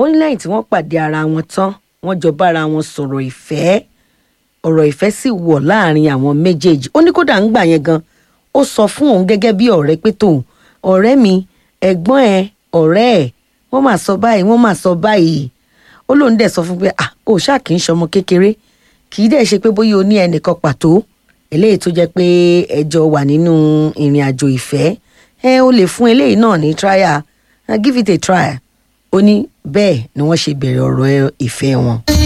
ó ní lẹ́yìn tí wọ́n pàdé ara wọn tán wọ́n jọ bára wọn sọ̀rọ̀ ìfẹ́ ọ̀rọ̀ ìfẹ́ sì wọ̀ láàrin àwọn méjèèjì ó ní kódà ń gbà yẹn gan ó sọ fún òun gẹ́gẹ́ bí ọ̀rẹ́ pé tòun ọ̀rẹ́ mi ẹ̀gbọ́n ẹ ọ̀rẹ́ ẹ̀ wọ́n máa sọ báyìí wọ́n máa sọ báyìí ó lóun dẹ̀ sọ fún pé à ó ṣáà kì í ṣọmọ kékeré kì í dẹ̀ ṣe pé bóyá o ní ẹnìkan pàtó eléyìí tó jẹ́ pé ẹjọ́ wà nínú ìrìn àjò ìfẹ́ ẹ ó lè fún eléyìí náà ní trial uh, give it a try ó ní bẹ́ẹ̀ ni wọ́n ṣe bẹ̀rẹ̀ ọ̀rọ̀ ìfẹ́ wọn.